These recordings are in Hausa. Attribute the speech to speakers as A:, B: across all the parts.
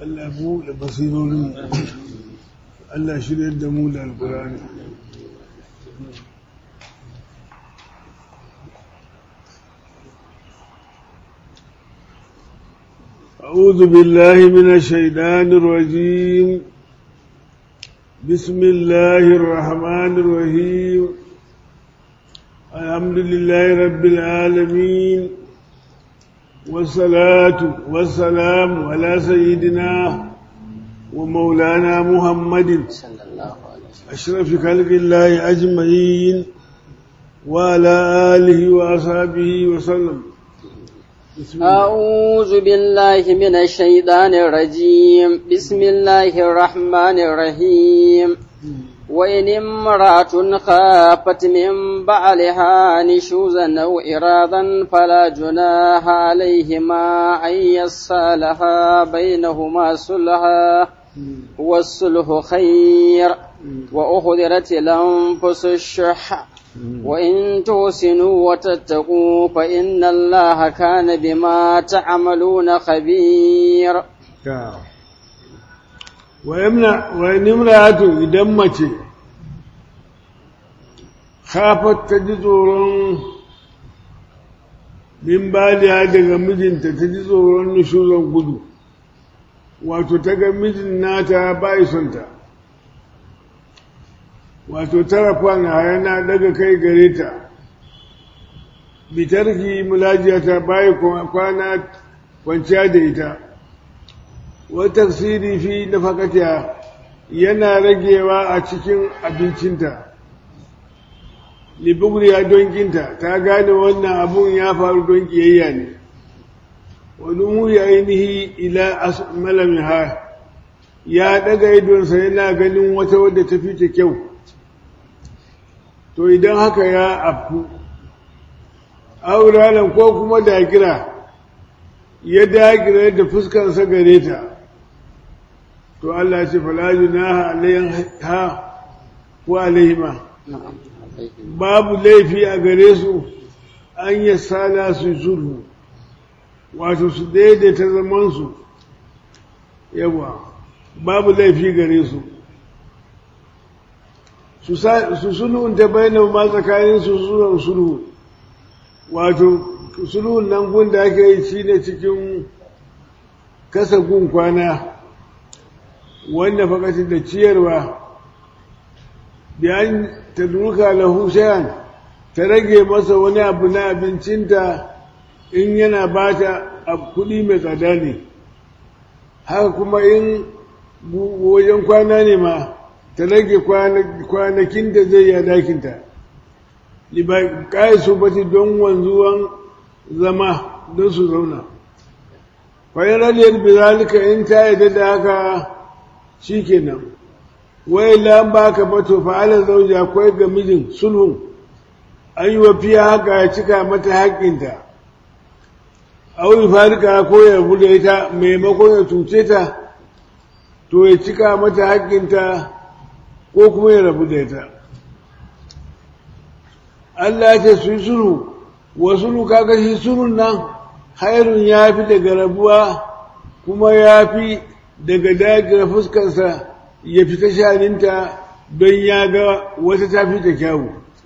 A: Allah buɗe basirorin Allah shirya da mu da alkurani أعوذ بالله من الشيطان الرجيم بسم الله الرحمن الرحيم الحمد لله رب العالمين والصلاة والسلام على سيدنا ومولانا محمد أشرف خلق الله أجمعين وعلى آله وأصحابه وسلم
B: أعوذ بالله من الشيطان الرجيم بسم الله الرحمن الرحيم وإن امرأة خافت من بعلها نشوزا أو إرادا فلا جناح عليهما أن يصالحا بينهما صلحا والصلح خير وأخذرت الأنفس الشح وإن تحسنوا وتتقوا فإن الله كان بما تعملون خبير
A: وإن امرأة إذا mace khafat ta ji tsoron min baliya daga mijinta ta ji tsoron nushuzan gudu wato ta ga mijin nata bai son ta wato tarafan yana daga kai gare ta bitarki mulajiyata bai kwana kwanciya da ita wata siri fi nafakatiya yana ragewa a cikin abincinta libugriya don kinta ta gane wannan abun ya faru don kiyayya ne wani muri ainihi ila malamiha ya daga idonsa yana ganin wata wadda ta fi ta kyau to idan haka ya afku auranan ko kuma dagira ya dagira da fuskarsa gare ta to Allah ce falaji na alayyan ha ko alayhima babu laifi a gare su an yi sada su sulhu wato su daidaita zamansu yawa babu laifi gare su su sulhun ta bayanan ma tsakanin su sulhun sulhu wato sulhun nan gun da ake yi shi ne cikin kasa gun kwana wanda fakati da ciyarwa biyan ta duka lahu shayan ta rage masa wani abu na abincinta in yana ba ta kuɗi mai tsada ne haka kuma in wajen kwana ne ma ta rage kwanakin da zai yi dakinta ƙayi su bati don wanzuwan zama don su zauna kwayan raliyar bizalika in ta yi da haka shi kenan wai lan ba ka bato fa'ala zauji akwai ga mijin sulhun an yi wa fiye haka ya cika mata haƙƙinta auri farika ko ya bude ita maimakon ya cuce ta to ya cika mata haƙƙinta ko kuma ya rabu da ita Allah ya ce su yi sulhu wa sulhu kaga shi sulhun nan hairun ya fi daga rabuwa kuma ya fi daga dagira fuskarsa ya fita shaninta don ya ga wata ta fi ta kyawu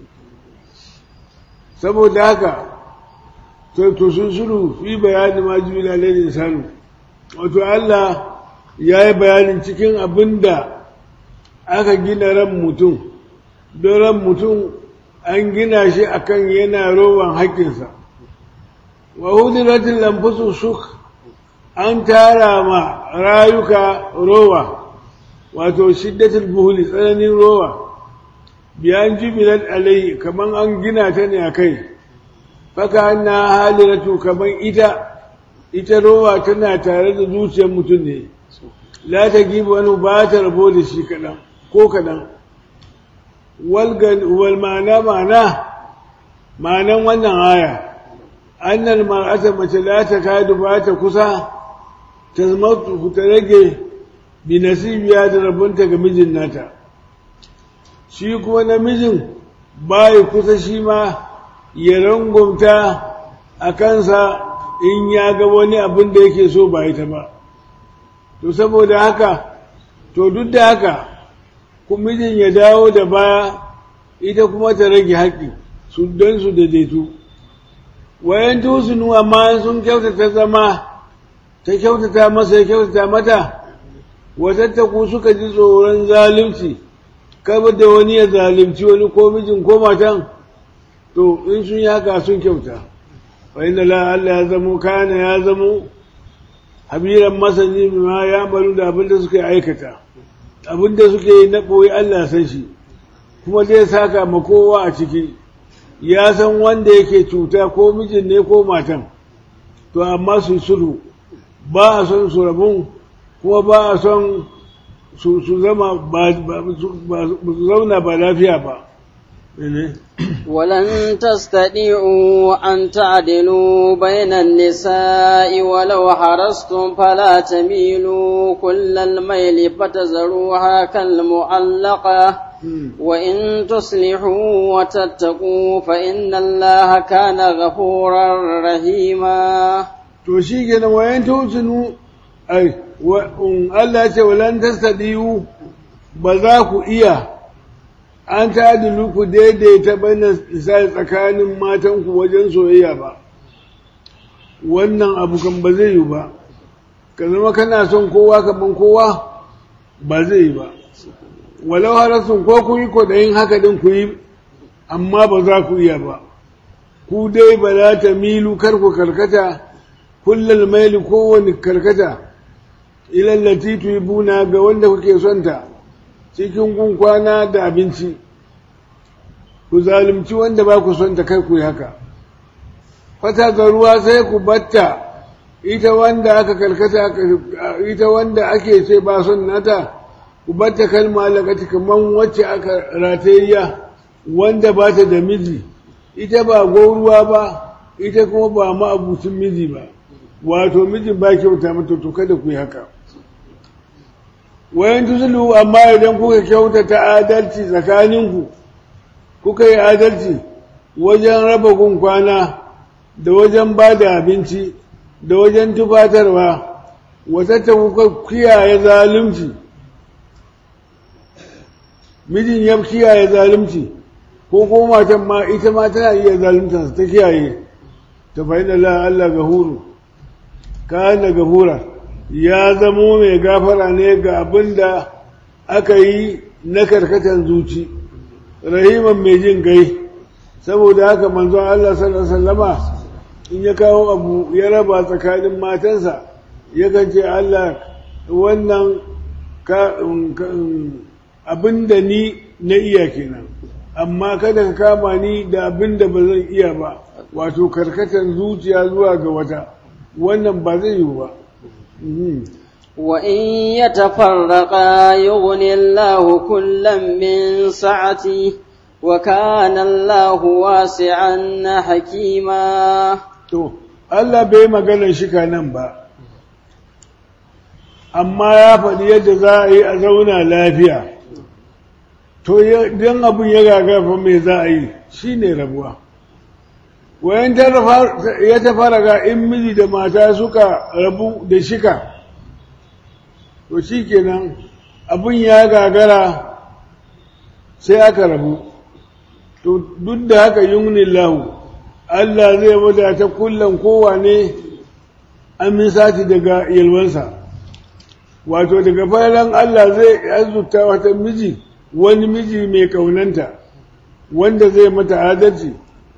A: saboda haka to sun sulu fi bayani ma jimila lalin sanu wato Allah ya yi bayanin cikin abin da aka gina ran mutum don ran mutum an gina shi akan yana rowan haƙƙinsa wa hudiratin lamfusu suk an tara ma rayuka rowa wato shiddatul buhuli tsananin rowa biyan jubilat alai kaman an gina ta ne a kai faka na haliratu kaman ita ita rowa tana tare da zuciyar mutum ne la ta gibi wani ba ta rabo da shi kaɗan ko kaɗan wal ma'ana ma'ana ma'anan wannan aya annal mar'ata mace la ta kadu ba ta kusa ta zama ta rage bi nasibiya da rabonta ga mijin nata shi kuma namijin bai kusa shi ma ya rangwamta a kansa in ya ga wani abin da yake so ba ita ba to saboda haka to duk da haka mijin ya dawo da baya ita kuma ta rage haƙƙi su don su daidaitu wayan tusunu amma sun kyautata zama ta kyautata masa ya kyautata mata watattaku suka ji tsoron zalunci kaba da wani ya zalunci wani ko mijin ko matan to in sun yi haka sun kyauta wa inna la Allah ya zamo kana ya zamo habiran masani ma ya baru da abin da suka aikata abin da suke yi na ɓoye Allah san shi kuma zai saka ma kowa a ciki ya san wanda yake cuta ko mijin ne ko matan to amma su sulhu ba a son su rabun kuma ba a son su zama ba su zauna ba lafiya ba
B: ولن تستطيعوا أن تعدلوا بين النساء ولو حرصتم فلا تميلوا كل الميل فتذروها كالمعلقة وإن تصلحوا وتتقوا فإن الله كان غفورا رحيما
A: to shi kenan wayan tusunu ai Allah ce walan tastadiyu ba za ku iya an tadilu ku daidaita bana isa tsakanin matanku wajen soyayya ba wannan abu kan ba zai yi ba ka zama kana son kowa kaman kowa ba zai yi ba walau harasun ko kun yi kwaɗayin haka din ku yi amma ba za ku iya ba ku dai ba za ta milu kar ku karkata kullal maili kowane karkata ilallati buna ga wanda kuke son ta cikin kun kwana da abinci ku zalunci wanda ba ku son ta kai ku yi haka fata ga ruwa sai ku batta ita wanda aka karkata ita wanda ake ce ba son nata ku batta kalma lakati kaman wacce aka ratayya wanda ba ta da miji ita ba gauruwa ba ita kuma ba ma'abucin miji ba wato mijin ba kyauta mata to kada ku yi haka wayan tusulu amma idan kuka kyautata adalci tsakaninku kuka yi adalci wajen raba gun kwana da wajen ba da abinci da wajen tufatarwa wata ta kuka kiyaye zalunci mijin ya kiyaye zalunci ko ko matan ma ita ma tana iya zalunta ta kiyaye ta fahimta la Allah gahuru kana gahura ya zamo mai gafara ne ga abin da aka yi na karkatan zuci rahiman mai jin gai saboda haka manzon Allah sallallahu alaihi wasallama in ya kawo abu ya raba tsakanin matansa yakan ce Allah wannan abin da ni na iya kenan amma kada ka kama ni da abin da ba zan iya ba wato karkatan zuciya zuwa ga wata wannan ba zai yiwu ba
B: وإن يتفرقا يغني الله كلا من سعته وكان الله واسعا حكيما
A: to Allah bai maganar shika nan ba amma ya faɗi yadda za a yi a zauna lafiya to idan abin ya gagafa mai za a yi shi ne rabuwa wayan ya tafara ga in miji da mata suka rabu da shika to shi kenan abin ya gagara sai aka rabu to duk da haka yunin lahu Allah zai wadata kullum kowane amin sati daga yalwansa wato daga faran Allah zai azuta wata miji wani miji mai kaunanta wanda zai mata adalci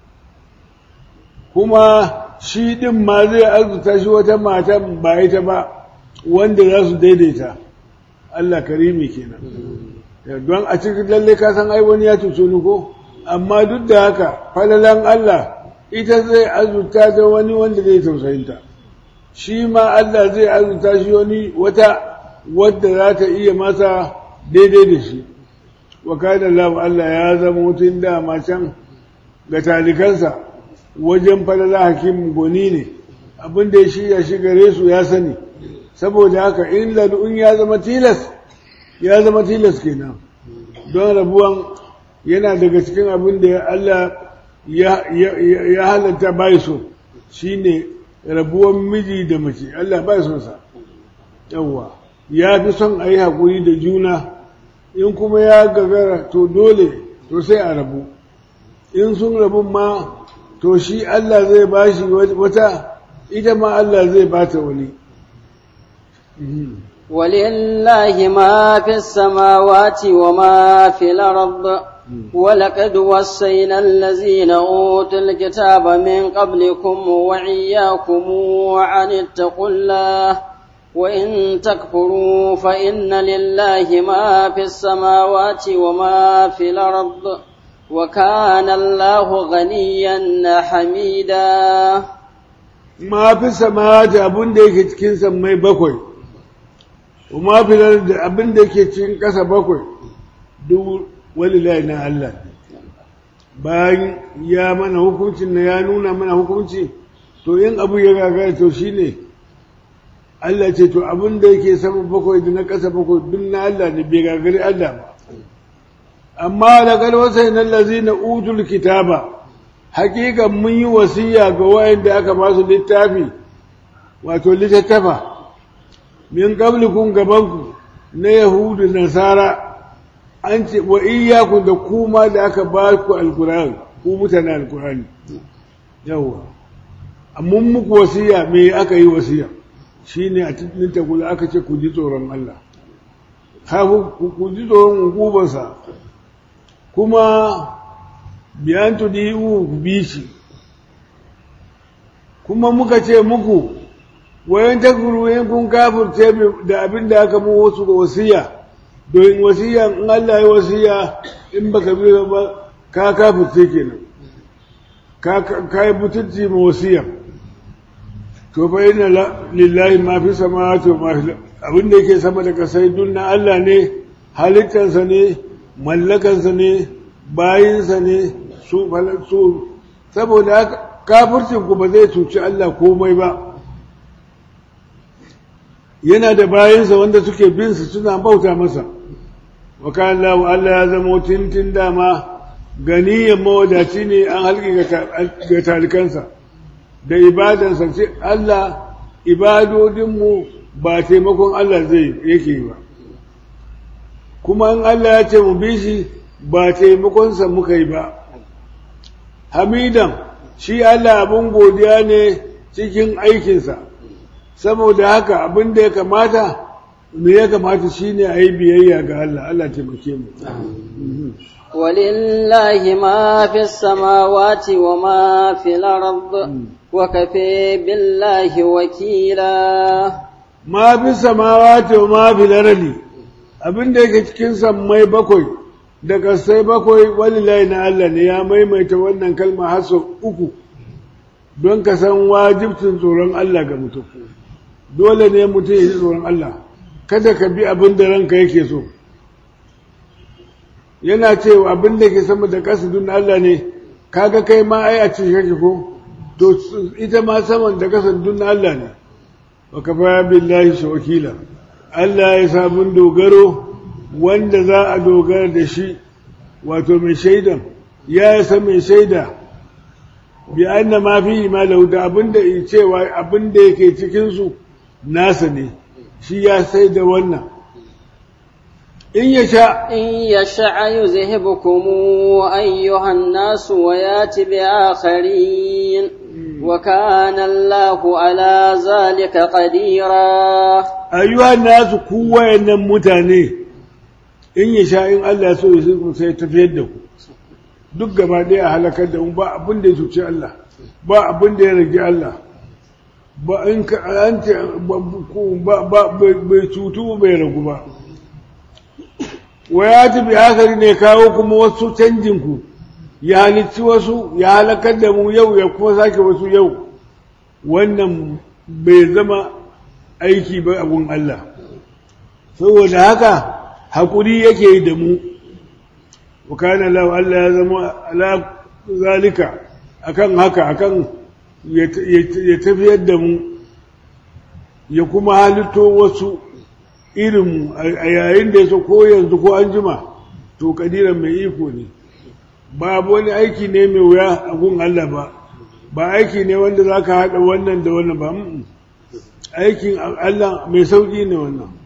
A: kuma shi ɗin ma zai azuta shi wata mata ba ita ba wanda za su daidaita Allah karimi kenan don a cikin lalle ka san ai wani ya cuce ni ko amma duk da haka falalan Allah ita zai azuta da wani wanda zai tausayinta shi ma Allah zai azuta shi wani wata wadda za ta iya masa daidai da shi wa kana Allah Allah ya zama mutum da can ga talikansa wajen falala hakim goni ne abin da ya shirya shi gare su ya sani saboda haka in ladun ya zama tilas ya zama tilas kenan don rabuwan yana daga cikin abin da Allah ya halatta bai so shine rabuwan miji da mace Allah bai son sa yawwa ya fi son a yi haƙuri da juna in kuma ya gagara to dole to sai a rabu in sun rabu ma to shi Allah zai ba shi wata ita ma Allah zai ba ta wani
B: ولله ما في السماوات وما في الأرض ولقد وصينا الذين أوتوا الكتاب من قبلكم وإياكم أن اتقوا الله وإن تكفروا فإن لله ما في السماوات وما في الأرض وكان الله غنيا حميدا
A: ما في السماوات أبن ديك تكين مي بكوي وما في الأرض أبن ديك تكين كسا بكوي دو ولله na Allah bayan ya mana hukuncin na ya nuna mana hukunci to in abu ya gagara to shine Allah ce to abin da yake sama bakwai da na ƙasa bakwai duk na Allah ne bai gagari Allah ba amma da galwasai na lazina utul kitaba hakikan mun yi wasiya ga wayanda aka ba su littafi wato littattafa min qablikum gabanku na yahudu nasara an ce wa iyyakum da kuma da aka ba ku alqur'ani ku mutanen alqur'ani yawa amma muku wasiya me aka yi wasiya shine a cikin tagula aka ce ku ji tsoron Allah hafu ku ji tsoron hukubansa kuma biyan tudi'u ku bi shi kuma muka ce muku wayan takuru yin kun kafirce da abin da aka mu wasu wasiya don wasiya in Allah ya wasiya in baka bi ba ka kafirce kenan ka ka yi butulci ma wasiya to fa inna lillahi ma fi samawati wa ma fi abin da yake sama da kasai dunna Allah ne halittarsa ne mallakansa ne bayinsa ne su su saboda haka kafircin ku ba zai cuci Allah komai ba yana da bayinsa wanda suke bin su suna bauta masa wa kana Allah Allah ya zama tintin dama ganiyan mawadaci ne an halki ga talikansa da ibadansa ce Allah ibadodinmu ba taimakon Allah zai yake yi ba kuma in Allah ya ce mu bi shi ba taimakonsa muka yi ba hamidan shi Allah abin godiya ne cikin aikinsa saboda haka abin da ya kamata me ya kamata shine a yi biyayya ga Allah Allah taimake mu
B: ولله ما في السماوات وما في الأرض وكفى بالله وكيلا
A: ما في السماوات وما في الأرض abin da yake cikin sammai bakwai da kasai bakwai walilahi na Allah ne ya maimaita wannan kalma har sau uku don ka san wajibcin tsoron Allah ga mutum dole ne mutum ya ji tsoron Allah kada ka bi abin da ranka yake so yana cewa abin da ke sama da ƙasa dun Allah ne kaga kai ma ai a cikin kake ko to ita ma saman da ƙasa dun Allah ne wa kafa billahi shawkila Allah ya sabun dogaro wanda za a dogara da shi wato mai shaidan ya san mai shaida bi anna ma fi ma lahu da abinda cewa abinda yake cikin su nasa ne shi ya sai da wannan in ya sha
B: إن يشاء يذهبكم أيها الناس ويات بآخرين وكان الله على ذلك قديرا
A: ayyuhan nasu ku wayannan mutane in ya sha in Allah so ya sai sai tafiyar da ku duk gaba ɗaya a halakar da mu ba abin da ya cuci Allah ba abin da ya rage Allah ba in ka an ce ba ba bai cutu bai ragu ba wa ya tafi akari ne kawo kuma wasu canjin ku ya halicci wasu ya halakar da mu yau ya kuma sake wasu yau wannan bai zama aiki ba abun Allah saboda haka hakuri yake da mu wakana lau Allah ya zama ala zalika akan haka akan ya tafiyar da mu ya kuma halitto wasu irin a yayin da ya so ko yanzu ko an jima to kadiran mai iko ne babu wani aiki ne mai wuya a gun Allah ba ba aiki ne wanda za ka haɗa wannan da wannan ba aikin Allah mai sauƙi ne wannan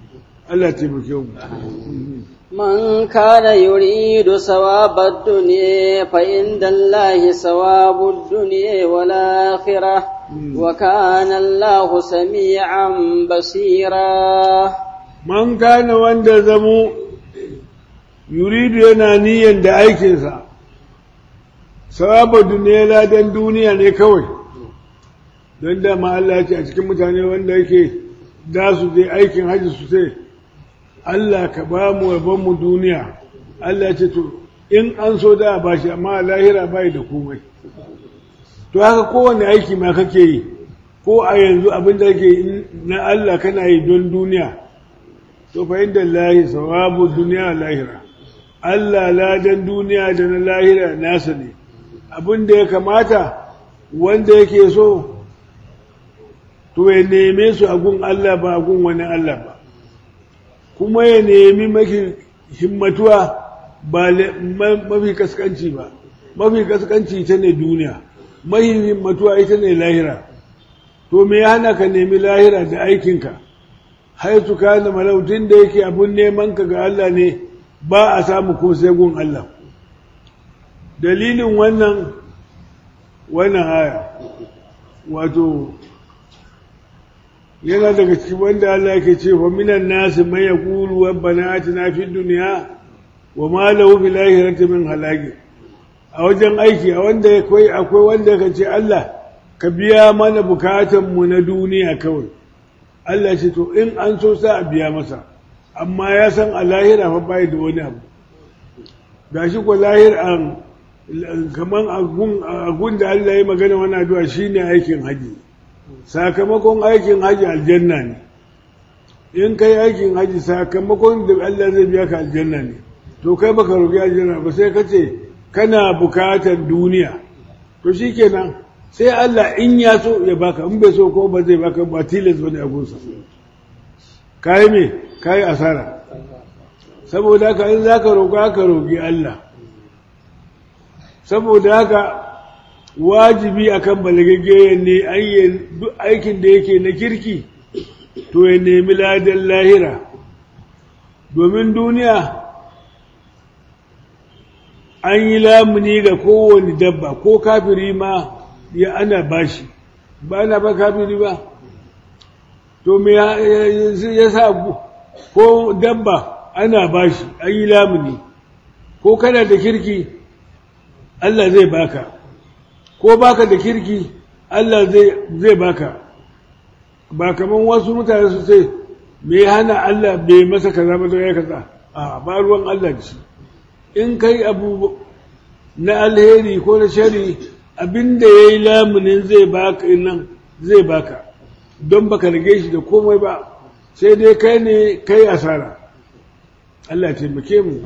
A: Allah taimake mu
B: من كان يريد ثواب الدنيا فإن الله ثواب الدنيا والآخرة وكان الله سميعا بصيرا
A: man kana wanda zamo yuridu yana niyan da aikinsa sawaba duniya ladan duniya ne kawai don dama Allah ya ce a cikin mutane wanda yake da su je aikin hajji su sai Allah ka ba mu mu duniya Allah ya ce to in an so da ba shi amma lahira bai da komai to haka kowane aiki ma kake yi ko a yanzu abin da kake na Allah kana yi don duniya to fa inda lahi sawabu duniya lahira Allah ladan duniya da na lahira nasa ne abin da ya kamata wanda yake so to ya neme su a gun Allah ba a gun wani Allah ba kuma ya nemi mafi himmatuwa ba mafi kaskanci ba mafi kaskanci ita ne duniya mafi himmatuwa ita ne lahira to me ya hana ka nemi lahira da aikinka haitu kana malautin da yake abun neman ka ga Allah ne ba a samu ko sai gun Allah dalilin wannan wannan aya wato yana daga cikin wanda Allah yake ce fa minan nasi man yaqulu rabbana atina fid dunya wa ma lahu fil akhirati min halaki a wajen aiki a wanda akwai akwai wanda ka ce Allah ka biya mana bukatan mu na duniya kawai Allah ce to in an so sa a biya masa amma ya san a lahira fa bai da wani abu gashi ko lahir an kaman agun da Allah ya magana wannan addu'a shine aikin haji sakamakon aikin haji aljanna ne in kai aikin haji sakamakon da Allah zai biya ka aljanna ne to kai baka roƙi aljanna ba sai ka ce kana bukatar duniya to shikenan sai Allah in ya so ya baka in bai so ko ba zai baka ba tilas bane a gunsa kai me kai asara saboda haka in zaka roƙa ka roƙi Allah saboda haka wajibi akan balagagge ne ayyan duk aikin da yake na kirki to ya nemi ladan lahira domin duniya an yi lamuni ga kowane dabba ko kafiri ma ya ana bashi ba na ba kafiri ba to me ya sa ko dabba ana bashi an yi lamuni ko kana da kirki Allah zai baka ko baka da kirki Allah zai baka ba kaman wasu mutane su ce me hana Allah bai masa kaza ba ya kaza a ba ruwan Allah da shi in kai abu na alheri ko na shari abinda ya yi lamunin zai baka nan zai baka don baka rage shi da komai ba sai dai kai ne kai asara Allah taimake mu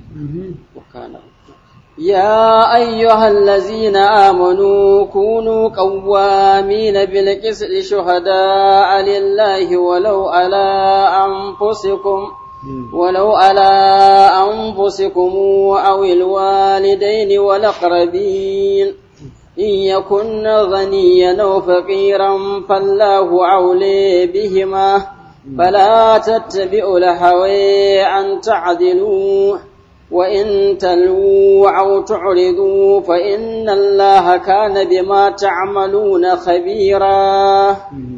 B: يا أيها الذين آمنوا كونوا قوامين بالقسط شهداء لله ولو على أنفسكم ولو على أنفسكم أو الوالدين والأقربين إن يكن غنيا أو فقيرا فالله أولي بهما فلا تتبعوا الهوى أن تعدلوا وإن تلووا أو تعرضوا فإن الله كان بما تعملون خبيرا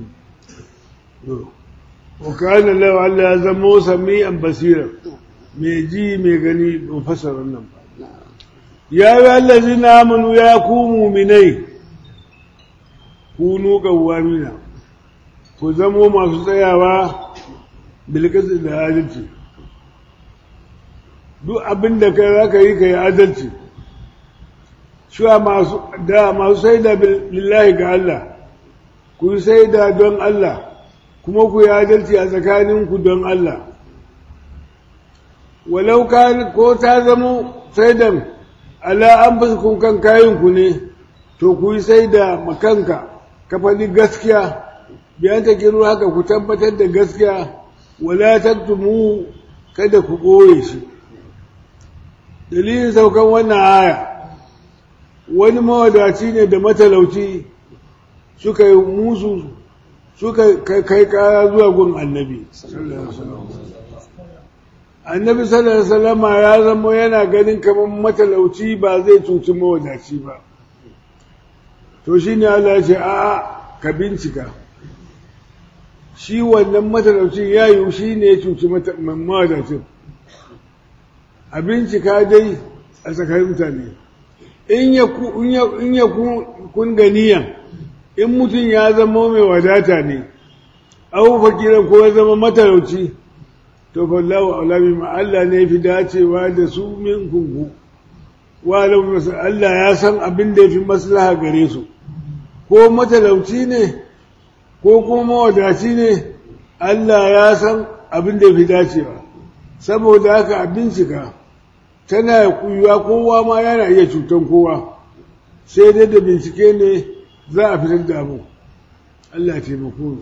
A: وكان الله على زمو سميعا بصيرا ميجي ميغني مفسر النم يا أيها الذين آمنوا يا كونوا مني كونوا قوامين كزموا ما تسيوا بالكسر da adalci duk abin da kai za ka yi ka yi adalci shuwa masu da masu saida lillahi ga Allah ku saida don Allah kuma ku yi adalci a tsakaninku don Allah walau ko ta zamo saidan ala an fuskun kan kayanku ne to ku yi saida makanka ka faɗi gaskiya biyan ta kiru haka ku tabbatar da gaskiya wala tattumu kada ku ɓoye shi dalilin saukan wannan aya wani mawadaci ne da matalauci suka yi musu suka kai kara zuwa gun annabi annabi sallallahu alaihi wasallama ya zama yana ganin kamar matalauci ba zai cuci mawadaci ba to shine Allah ya ce a'a ka bincika shi wannan matalaucin ya yiwu shi ne ya cuci mawadacin a bincika dai a tsakanin mutane in ya kun ganiyan in mutum ya zama mai wadata ne abu fakira ko ya zama matalauci to fallahu alami ma Allah ne fi dacewa da su min kunku wa Allah ya san abin da ya fi maslaha gare su ko matalauci ne ko kuma mawadaci ne Allah ya san abin da fi dacewa saboda haka a bincika tana kuyuwa kowa ma yana iya cutan kowa sai dai da bincike ne za a fitar da abu Allah taimako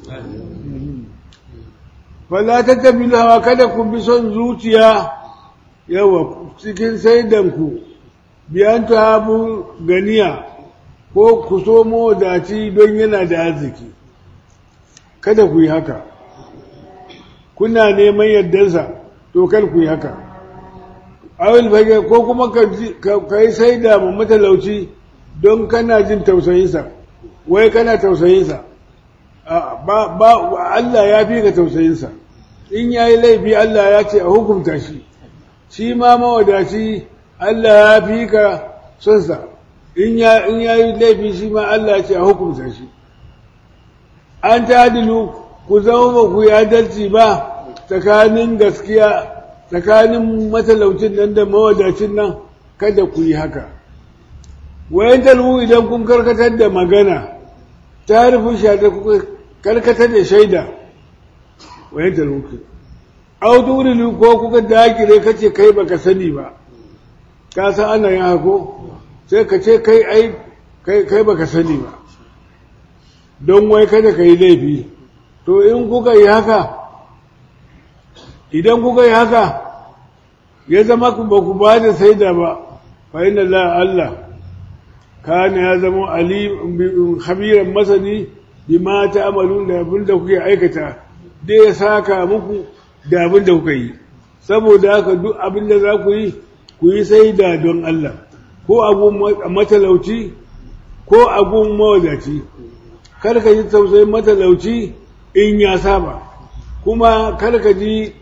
A: fala ta tafi hawa kada ku bi son zuciya yawa cikin saidanku biyan ta habu ganiya ko ku so mawadaci don yana da arziki kada ku yi haka kuna neman yardarsa to kar ku yi haka awil fage ko kuma ka yi saida ma matalauci don kana jin tausayinsa wai kana tausayinsa ba Allah ya fi ka tausayinsa in ya yi laifi Allah ya ce a hukunta shi shi ma mawadaci Allah ya fi ka sonsa in ya yi laifi shi ma Allah ya ce a hukunta shi an tadilu ku zama ba ku yi adalci ba tsakanin gaskiya tsakanin matalaucin nan da mawadacin nan kada ku yi haka wayan talwu idan kun karkatar da magana ta rufin shaida kuka karkatar da shaida wayan talwu ke audurilu ko kuka dakire kace kai baka sani ba ka san ana yin hako sai ka ce kai ai kai baka sani ba don wai kada ka yi laifi to in kuka yi haka idan kuka yi haka ya zama ba ku ba da saida ba fa inna la Allah kana ya zama ali khabiran masani bima ta'malun da abin da kuke aikata da ya saka muku da abin da kuka yi saboda haka duk abin da za ku yi ku yi saida don Allah ko abun matalauci ko abun mawadaci kar ka ji tausayin matalauci in ya saba kuma kar ka ji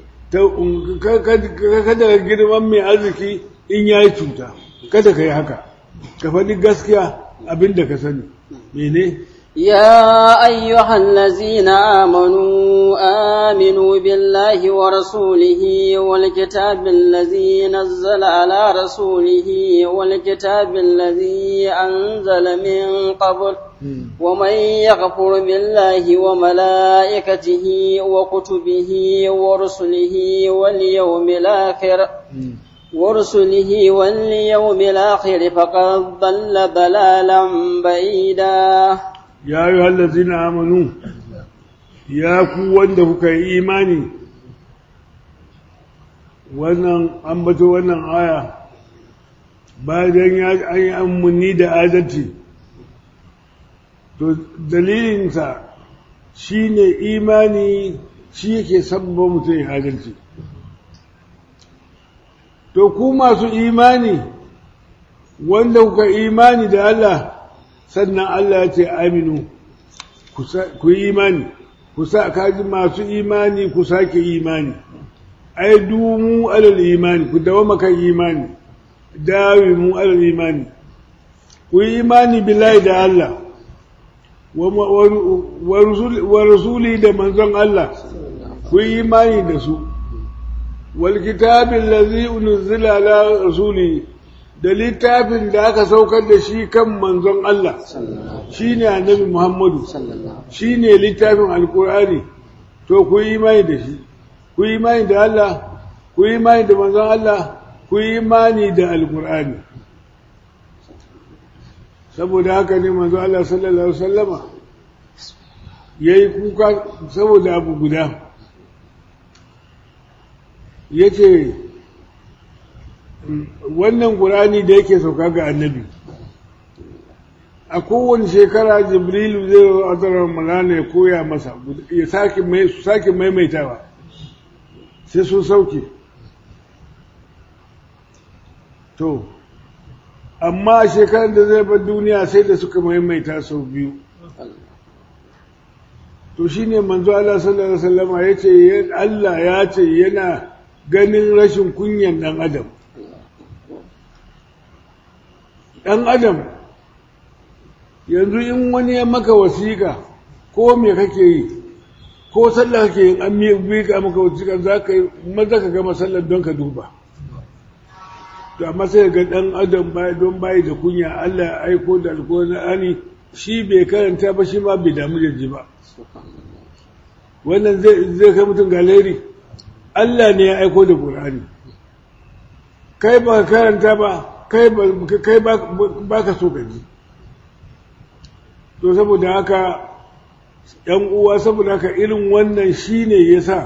A: kada girman mai arziki in ya yi cuta kada ka yi haka ka faɗi gaskiya abin da ka sani mene
B: يا أيها الذين آمنوا آمنوا بالله ورسوله والكتاب الذي نزل على رسوله والكتاب الذي أنزل من قبل ومن يغفر بالله وملائكته وكتبه ورسله واليوم الآخر ورسله واليوم الآخر فقد ضل ضلالا بعيدا
A: ya yi hallazi na amanu ya ku wanda kuka yi imani wannan ambato wannan aya bayan ya an yi amuni da adalci to dalilinsa shi ne imani shi yake sabba mutum ya adalci to ku masu imani wanda kuka imani da Allah sannan Allah ya ce aminu ku yi imani ku sa kaji masu imani ku sake imani ai dumu alal imani ku dawama kan imani dawi mu alal imani ku yi imani billahi da Allah wa rasuli da manzon Allah ku yi imani da su wal kitabin lazi unzila ala rasuli da littafin da aka saukar da shi kan manzon Allah shi ne annabi Muhammadu shi ne littafin alkur'ani to ku yi imani da shi ku yi imani da Allah ku yi imani da manzon Allah ku yi imani da alkur'ani saboda haka ne manzon Allah sallallahu alaihi wasallama yayi kuka saboda abu guda yace wannan ƙurani da yake sauka ga annabi a kowane shekara jibrilu zai zo a zarar malana ya koya masa ya sake maimaitawa sai sun sauke to amma shekarar da zai bar duniya sai da suka maimaita sau biyu to shine manzo Allah sallallahu alaihi wasallam ya ce Allah ya ce yana ganin rashin kunyan dan adam dan adam yanzu in wani ya maka wasiƙa ko me kake yi ko sallah kake yin an miƙa maka wasiƙa za ka yi maza ka gama sallar don ka duba to amma sai ga dan adam don bayi da kunya Allah ya aiko da alƙur'ani shi bai karanta ba shi ma bai damu da ji ba wannan zai kai mutum galeri Allah ne ya aiko da Qur'ani kai ba karanta ba kai ba ka so ka ji to saboda haka ‘yan uwa saboda haka irin wannan shi ne ya sa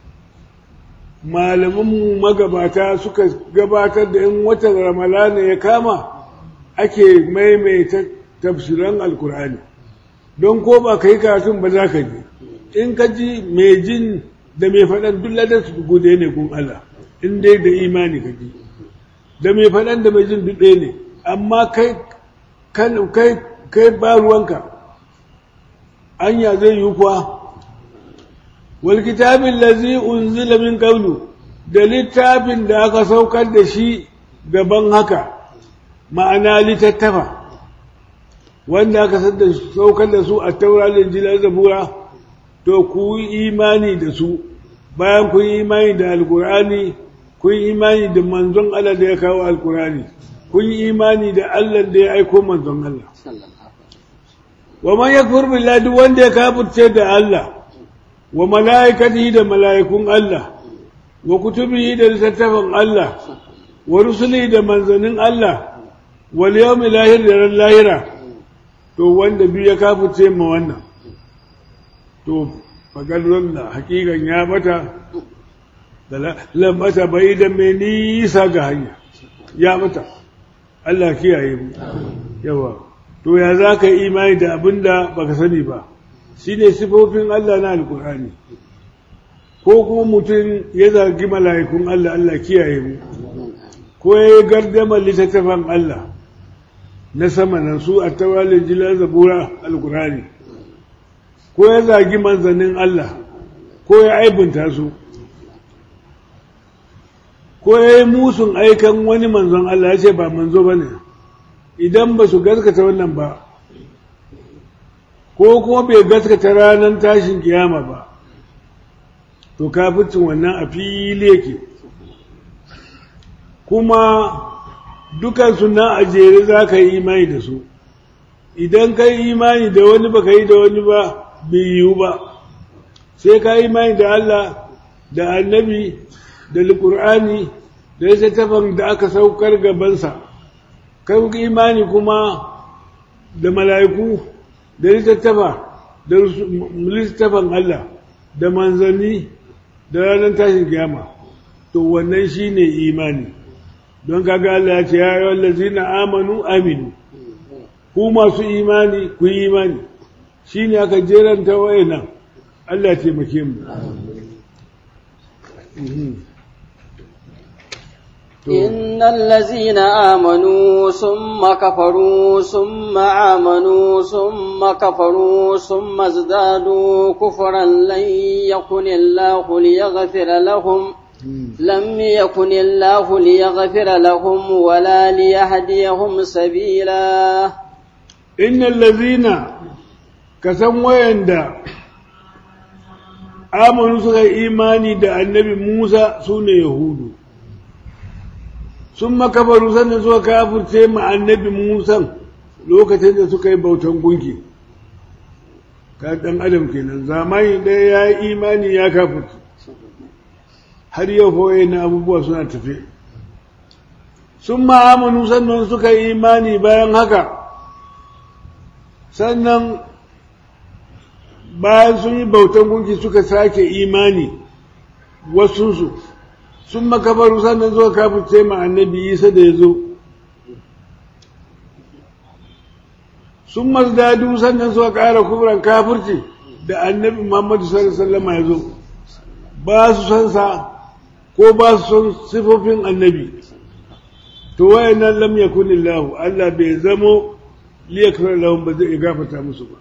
A: malamanmu magabata suka gabatar da in watan ramalana ya kama ake maimaita tafsiran alkur'ani don ko ba ka yi karatun ba za ka ji in ka ji mai jin da mai faɗan duk ladar su gude ne kun Allah in dai da imani ka ji da mai faɗan da mai jin duk ɗaya ne amma kai kai kai ba ruwanka anya zai yi kuwa wal kitabin lazi unzila min qablu da littafin da aka saukar da shi gaban haka ma'ana littattafa wanda aka saukar da su a taura da jilar zabura to ku yi imani da su bayan ku yi imani da alkur'ani ku yi imani da manzon Allah da ya kawo alkur'ani kun yi imani da Allah da ya aiko manzon Allah wa man yakfur billahi duk wanda ya kafirce da Allah wa malaikatihi da malaikun Allah wa kutubihi da littattafan Allah wa rusulihi da manzanin Allah wal yawmil lahir da ran lahira to wanda biyu ya kafirce ma wannan to fagalon da hakikan ya bata da lambata bai da mai nisa ga hanya ya bata Allah kiyaye mu yawa to ya za ka yi imani da abin da baka sani ba shi ne sifofin Allah na alkur'ani ko kuma mutum ya zargi mala'ikun Allah Allah kiyaye mu ko ya yi gardamar littattafan Allah na sama nan su a tawalin jilar zabura alkur'ani ko ya zagi manzannin Allah ko ya aibunta su ko ya yi musun aikan wani manzon Allah ya ce ba manzo ba ne idan ba su gaskata wannan ba ko kuma bai gaskata ranar tashin kiyama ba to kafircin wannan a fili yake kuma dukansu na a jere za ka yi imani da su idan ka yi imani da wani ba ka yi da wani ba bai yiwu ba sai ka yi imani da Allah da annabi da alƙur'ani da littattafan da aka saukar gabansa kai imani kuma da mala'iku da littattafa da littattafan Allah da manzanni da ranar tashin kiyama to wannan shine imani don kaga Allah ya ce ya yi wallazina amanu aminu ku masu imani ku yi imani shine aka jeranta wayannan Allah ya taimake mu
B: إن الذين آمنوا ثم كفروا ثم آمنوا ثم كفروا ثم ازدادوا كفرا لن يكن الله ليغفر لهم لم يكن الله ليغفر لهم ولا ليهديهم سبيلا
A: إن الذين كسم ويندا آمنوا سكا إيماني دا النبي موسى سنة يهود sun makabaru sannan suka kafirce ma annabi Musa lokacin da suka yi bautan gunki ka dan adam kenan zamani ɗaya ya yi imani ya kafirce har yau fa na abubuwa suna tafe sun ma'amanu sannan suka yi imani bayan haka sannan bayan sun yi bautan gunki suka sake imani wasunsu sun makabaru sannan zuwa kafirce ma annabi isa da ya zo sun mazdadu sannan suka ƙara kubran kafirci da annabi muhammadu sallallahu ya zo ba su san sa ko ba su son sifofin annabi to wayannan lam yakun Allah Allah bai zamo liyakfir lahum ba zai gafarta musu ba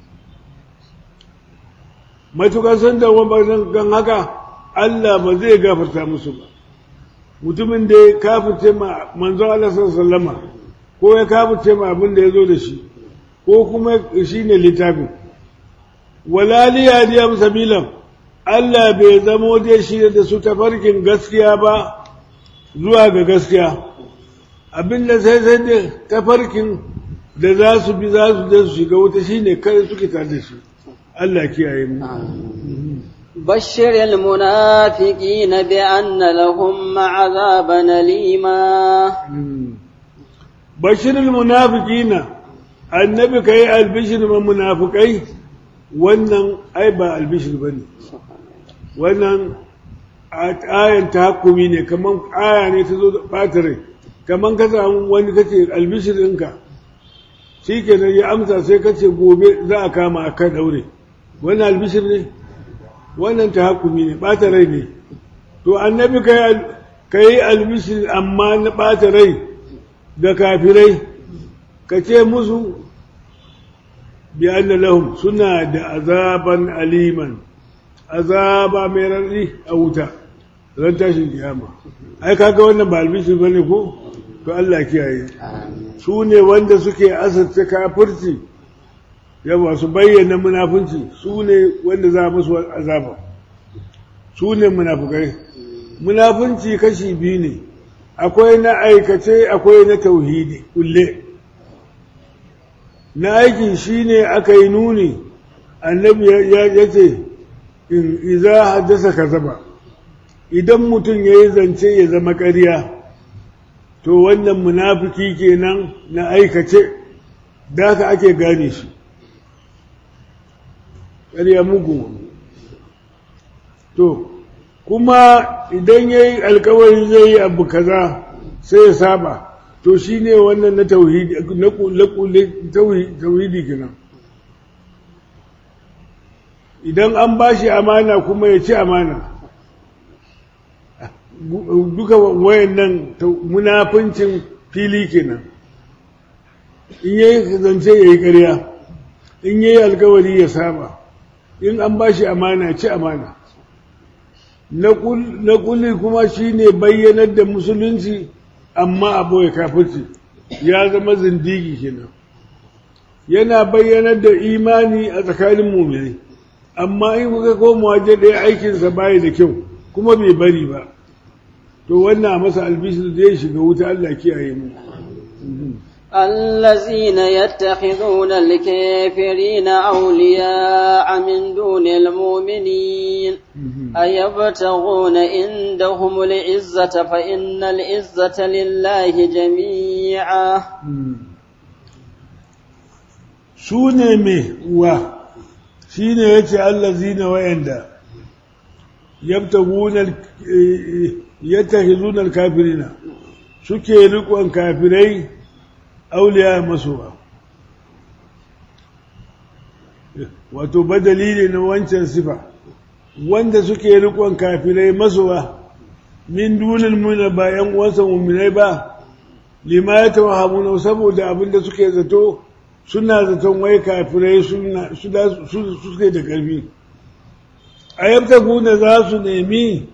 A: matukan san da wani gan haka Allah ba zai gafarta musu ba mutumin da ya kafirce ma manzon Allah sallama ko ya kafirce ma abin da ya zo da shi ko kuma shi ne littafin wala liyadiyam sabilan Allah bai zamo dai shi da su tafarkin gaskiya ba zuwa ga gaskiya abin da sai sai da tafarkin da za su bi za su je su shiga wuta shine kare suke tare da shi Allah kiyaye mu
B: بشر المنافقين بأن لهم عذابا أليما
A: بشر المنافقين النبي كي البشر من منافقين wannan ai ba albishir ba ne wannan ayan tahakkumi ne kaman aya ne ta zo da ɓatare kaman ka samu wani kace albishir ɗinka shi kenan ya amsa sai kace gobe za a kama a kan ɗaure wannan albishir ne wannan tahakkumi ne ɓata rai ne to annabi ka yi albishir amma na ɓata rai ga kafirai ka ce musu bi anna lahum suna da azaban aliman azaba mai rarri a wuta ran tashin kiyama ai kaga wannan ba albishir bane ko to Allah kiyaye su ne wanda suke asarta kafirci yawa su bayyana munafunci su ne wanda za musu azaba su ne munafukai munafunci kashi biyu ne akwai na aikace akwai na tauhidi kulle na aikin shi ne aka yi nuni annabi ya ce in iza haddasa ka zaba idan mutum ya yi zance ya zama ƙarya to wannan munafiki kenan na aikace da haka ake gane shi ƙarya mugu to kuma idan ya yi alkawari zai yi abu kaza sai ya saba to shi ne wannan na tauhidi tauhidi kenan idan an ba shi amana kuma ya ci amana duka wayan nan munafincin fili kenan in yayi zance ya yi ƙarya in yayi alkawari ya saba in an ba shi amana ci amana na kuli kuma shi ne bayyanar da musulunci amma a ɓoye kafirci ya zama zindigi kenan yana bayyanar da imani a tsakanin mummuni amma in kuka koma waje ɗaya aikinsa bayi da kyau kuma bai bari ba to wannan masa albishir zai shiga wuta Allah kiyaye mu
B: الذين يتخذون الكافرين أولياء من دون المؤمنين أيبتغون عندهم العزة فإن العزة لله جميعا
A: سوني مي و شين يتي الذين ويندا يبتغون يتخذون الكافرين suke rikon kafirai auliya masowa wato badali ne na wancan sifa wanda suke rikon kafirai masowa min dunin muna bayan wasa muminai ba lima ya tawahamuna saboda abinda suke zato suna zaton wai kafirai su suke da ƙarfi a yabta guna za su nemi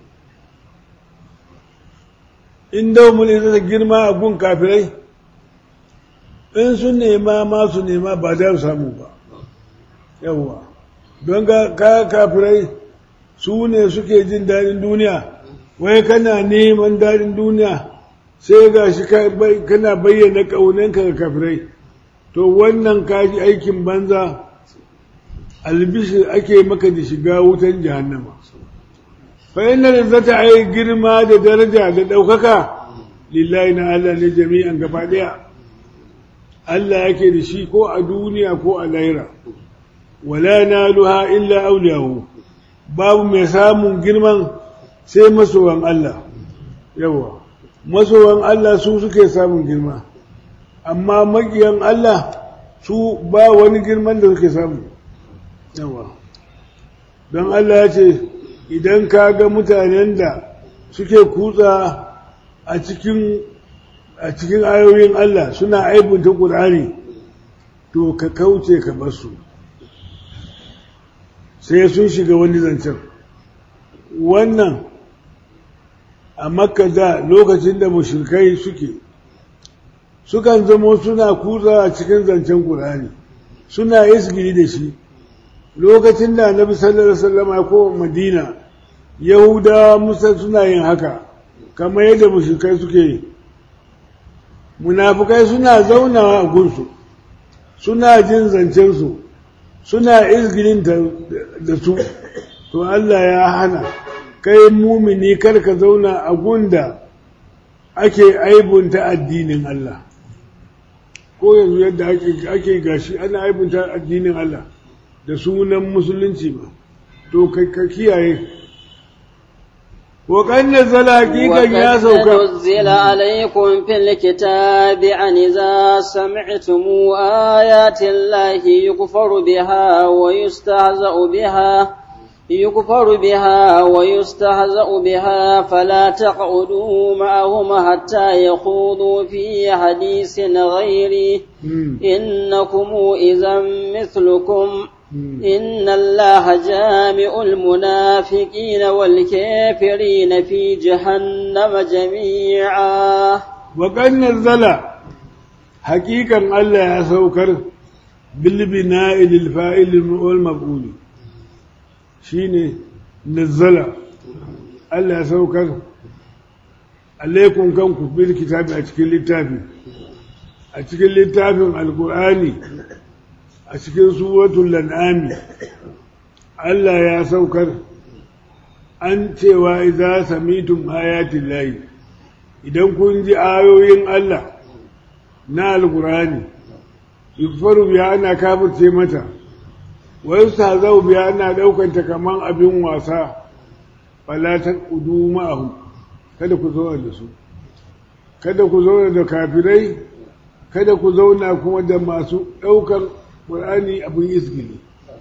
A: inda mulki zai girma a gun kafirai in sun nema ma su nema ba za su samu ba yawwa don ga kafirai su ne suke jin daɗin duniya wai kana neman daɗin duniya sai ga shi kana bayyana ƙaunanka ga kafirai to wannan kaji aikin banza albishir ake maka da shiga wutan jahannama fa inna zata ai girma da daraja da ɗaukaka lillahi na Allah ne jami'an gaba ɗaya Allah yake da shi ko a duniya ko a laira wala naluha illa auliyahu babu mai samun girman sai masowan Allah yawa masowan Allah su suke samun girma amma makiyan Allah su ba wani girman da suke samu yawa don Allah ya ce idan ka ga mutanen da suke kutsa a cikin a cikin ayoyin Allah suna aibunta ƙur'ani to ka kauce ka basu sai sun shiga wani zancen wannan a makka da lokacin da mushrikai suke sukan zamo suna kuza a cikin zancen ƙur'ani suna isgiri da shi lokacin da annabi sallallahu alaihi wasallam ya koma madina yahudawa musa suna yin haka kamar yadda mushrikai suke yi munafukai suna zaunawa a gunsu suna jin zancensu suna izgirin da su to Allah ya hana kai mumini karka zauna a gunda ake aibunta addinin Allah ko yanzu yadda ake gashi ana aibunta addinin Allah da sunan musulunci ba to ka kiyaye وقد نزل حقيقة يا سوكا
B: نزل عليكم في الكتاب أن إذا سمعتم آيات الله يكفر بها ويستهزأ بها يكفر بها ويستهزأ بها فلا تقعدوا معهم حتى يخوضوا في حديث غيره إنكم إذا مثلكم إن الله جامع المنافقين والكافرين في جهنم جميعا
A: وقد نزل حقيقة الله يسوكر بالبناء للفائل والمفعول شيني نزل الله يسوكر عليكم كنكم بالكتاب أتكل للتافي أتكل للتافي القرآني a cikin suwatul lan'ami Allah ya saukar an cewa idza samitum ayatin layi idan kun ji ayoyin Allah na alkurani yukfaru biya ana kafirce mata wai zau biya ana daukanta kaman abin wasa fala taqudu ma'ahu kada ku zauna da su kada ku zauna da kafirai kada ku zauna kuma da masu daukar ƙur'ani abin izgili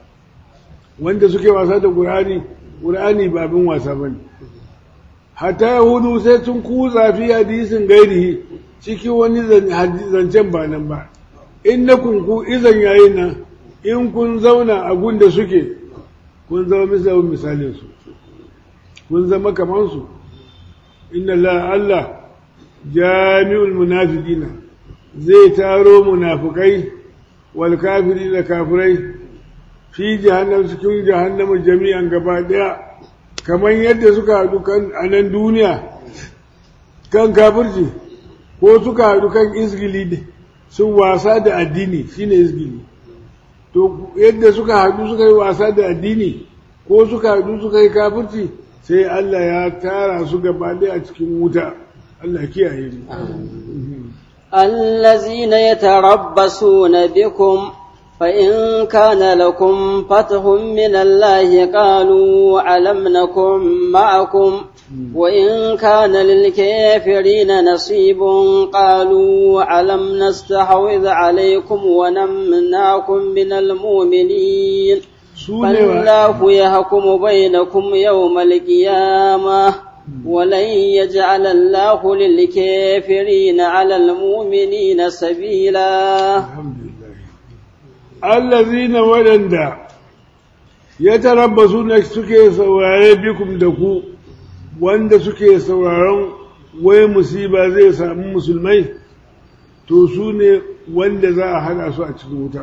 A: wanda suke wasa da ƙur'ani ƙur'ani ba abin wasa ba ne hata yahudu sai sun kuza fi hadisin gairihi ciki wani zancen ba nan ba in na kunku izan yayi nan in kun zauna a gunda suke kun zama misalin misalin su kun zama kamar su inna la Allah jami'ul munafiqina zai taro munafukai والكافرين da kafirai fi jahannam cikin jahannama jami'an gaba daya kamar yadda suka haɗu kan a nan duniya kan kafirci ko suka haɗu kan izgili sun wasa da addini shine izgili to yadda suka haɗu suka yi wasa da addini ko suka haɗu suka yi kafirci sai Allah ya tara su gaba daya a cikin wuta Allah kiyaye mu
B: الذين يتربصون بكم فإن كان لكم فتح من الله قالوا ألم نكن معكم وإن كان للكافرين نصيب قالوا ألم نستحوذ عليكم ونمنعكم من المؤمنين فالله يحكم بينكم يوم القيامة ولن يجعل الله للكافرين على المؤمنين سبيلا
A: الذين ولندا يتربصون suke saurare bikum da ku wanda suke sauraron wai musiba zai samu musulmai to su ne wanda za a hana su a cikin wuta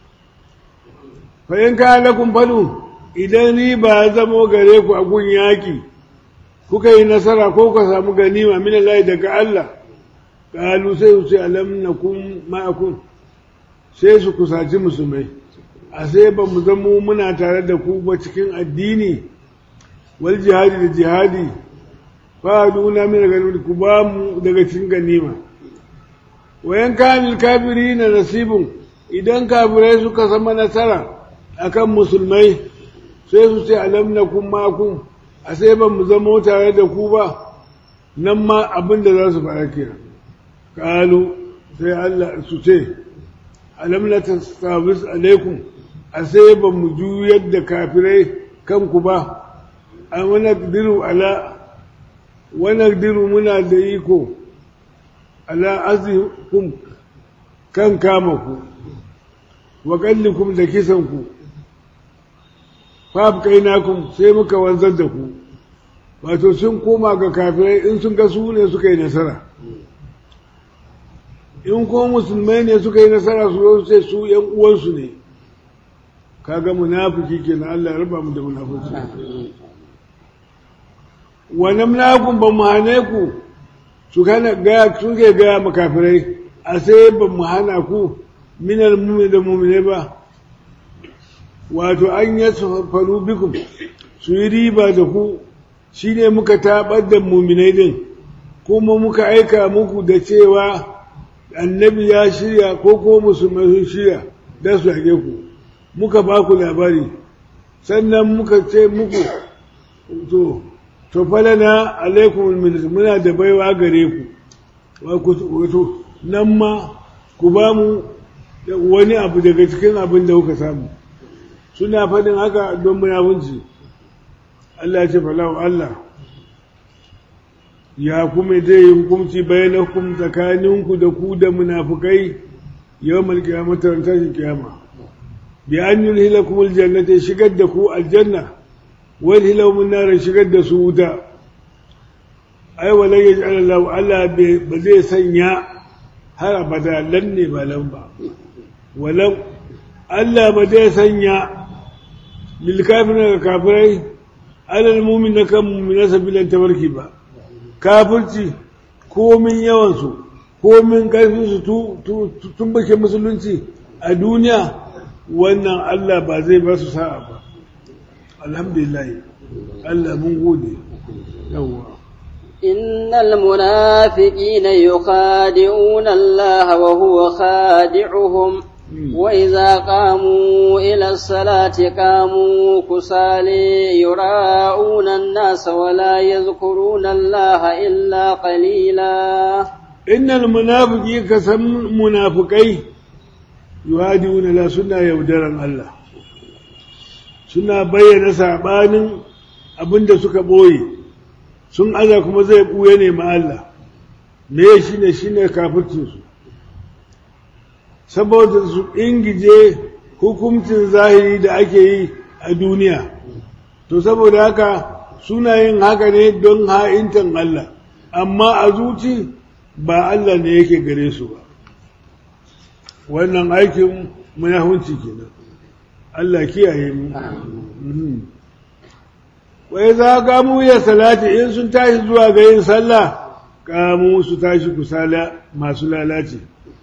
A: fa'in ka lakum falu idan ni ba zamo gare ku a gun yaƙi kuka yi nasara ko ka samu ganima min Allah daga Allah qalu sai su ce alam nakum ma'akum sai su kusaci musulmai a sai ba mu zamo muna tare da ku ba cikin addini wal jihadi da jihadi fa duna min ganima ku ba mu daga cikin ganima wayan kanil kafirina nasibun idan kafirai suka sama nasara akan musulmai sai su ce alam nakum ma'akum a sai ban mu zama tare da ku ba nan ma abin da za su fara kira kalu sai Allah su ce alam la tastabis alaikum a sai ban mu juyar da kafirai kanku ba a wani diru ala wani diru muna da iko ala azikum kan kama ku wa kallikum da kisan ku fa kainakum sai muka wanzar da ku wato sun koma ga kafirai in sun ga su ne suka yi nasara in ko musulmai ne suka yi nasara su zo sai su yan uwansu ne kaga munafiki kenan Allah ya raba mu da munafiki wa namlakum ba mu hane ku su kana ga su ke ga makafirai a sai ba mu hana ku minal mu'min da mu'mine ba wato an yasfaru bikum su yi riba da ku shine muka tabar da mu'minai din kuma muka aika muku da cewa annabi ya shirya ko ko musulmai sun shirya da su hage ku muka ba ku labari sannan muka ce muku to to falana alaikum muna da baiwa gare ku wato nan ma ku ba mu wani abu daga cikin abin da kuka samu suna faɗin haka don munafunci Allah ya ce falahu Allah ya kuma zai yi hukunci bayan tsakaninku da ku da munafukai yau malkiyama tashin kiyama bi an yi hilakum aljannata shigar da ku aljanna wal hilakum nar shigar da su wuta ai wala yaj'al Allah Allah ba zai sanya har abada lan ne ba lan ba walau Allah ba zai sanya lil kafirin ga kafirai alal mu'min kan mu'mina sabilan tabarki ba kafirci komin yawansu komin ƙarfinsu tun bake musulunci a duniya wannan Allah ba zai ba su sa'a ba alhamdulillah Allah mun gode yawwa
B: إن المنافقين يخادعون الله وهو خادعهم وإذا قاموا إلى الصلاة قاموا كسالي يراءون الناس ولا يذكرون الله إلا قليلا
A: إن المنافقين كسم منافقين يهادئون لا سنة يودرا الله suna bayyana saɓanin abin da suka ɓoye sun aza kuma zai ɓuye ne ma Allah me shi ne shi ne kafircinsu saboda su ingije hukuncin zahiri da ake yi a duniya to saboda haka suna yin haka ne don ha'intan Allah amma a zuci ba Allah ne yake gare su ba wannan aikin munahunci kenan Allah kiyaye mu wai za gamu ya salati in sun tashi zuwa ga yin sallah kamu su tashi kusala masu lalace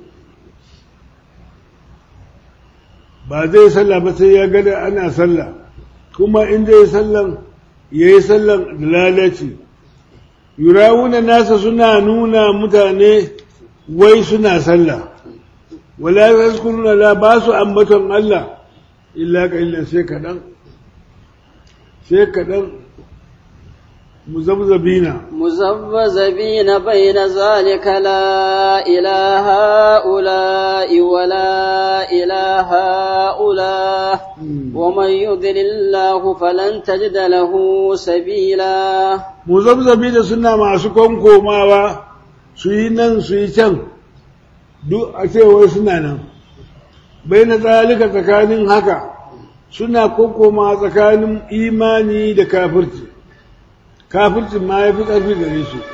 A: ba zai sallah ba sai ya gada ana sallah kuma in zai sallan ya yi sallan da lalace yurawuna nasa suna nuna mutane wai suna sallah wala yazkuruna la ba su ambaton Allah illa ka illa sai kaɗan sai kaɗan muzabzabina
B: مذبذبين بين ذلك لا إله هؤلاء ولا إله هؤلاء ومن يضل الله فلن تجد له سبيلا
A: muzabzabina suna masu konkomawa su yi nan su yi can duk a cewar suna nan bai na zalika tsakanin haka suna konkoma tsakanin imani da kafirci kafircin ma ya fi ƙarfi gare su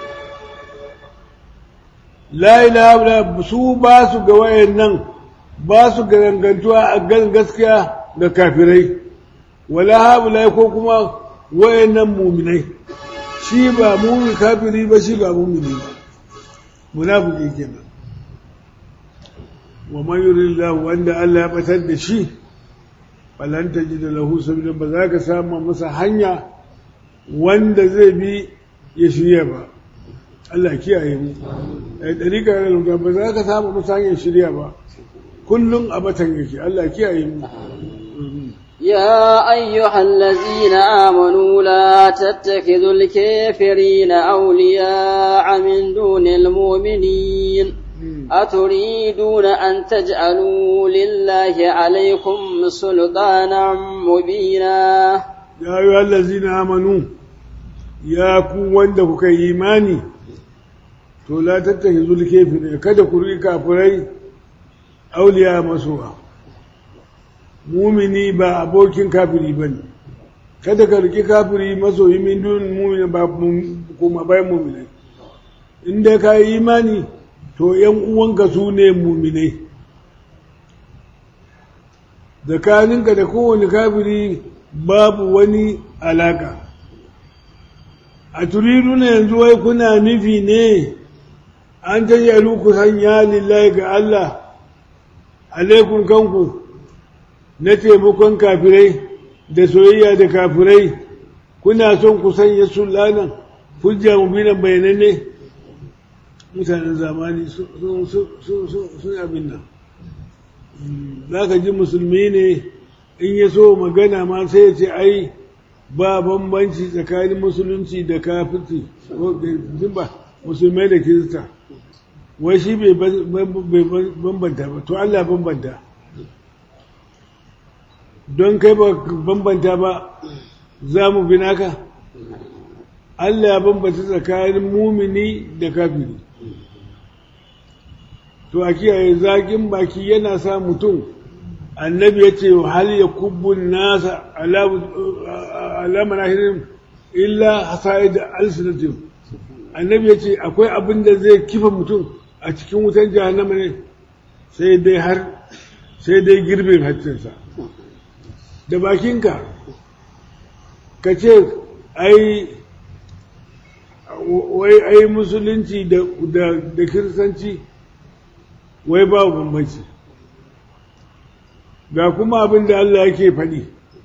A: la ilaha su ba su ga wayan nan ba su ga dangantuwa a gan gaskiya ga kafirai wala haɓula ko kuma wayan nan muminai shi ba mumin kafiri ba shi ba mumini ba munafiki kenan wa man yuridillahu wanda Allah ya batar da shi falan tajida lahu sabila ba za ka samu masa hanya wanda zai bi ya shirya ba Allah kiyaye mu ai dariƙa da ba za ka samu masa hanyar shirya ba kullum a batan yake Allah kiyaye mu
B: يا أيها الذين آمنوا لا تتخذوا الكافرين أولياء من دون المؤمنين أتريدون أن تجعلوا لله عليكم سلطانا مبينا
A: يا أيها الذين آمنوا يا كون وندك إيماني to la tattaki zulkefi kada ku riƙi kafirai auliya masowa mumini ba abokin kafiri ba ne kada ka riƙi kafiri masoyi min dun mumini ba kuma bayan muminai inda ka yi imani to ‘yan uwanka su ne muminai tsakaninka da kowane kafiri babu wani alaka a turidu na yanzu wai kuna nufi ne an tajalu ku sanya lillahi ga Allah alaikun kanku na taimakon kafirai da soyayya da kafirai kuna son ku sanya sulanan hujja mubinan bayananne mutanen zamani sun abin nan za ka ji musulmi ne in ya so magana ma sai ya ce ai ba bambanci tsakanin musulunci da kafirci ba musulmai da kirista wai shi bai bambanta ba to Allah bambanta don kai ba bambanta ba za mu bi naka Allah ya bambanta tsakanin mumini da kafiri to a kiyaye zaƙin baki yana sa mutum annabi ya ce hal ya kubbun nasa alamar ahirin illa hasa'id alsinatin annabi ya ce akwai abin da zai kifa mutum a cikin wutan jahannama ne sai dai har sai dai girbin haccinsa da bakinka ka ce ai wai ai musulunci da kiristanci wai babu bambanci ga kuma abin da Allah yake faɗi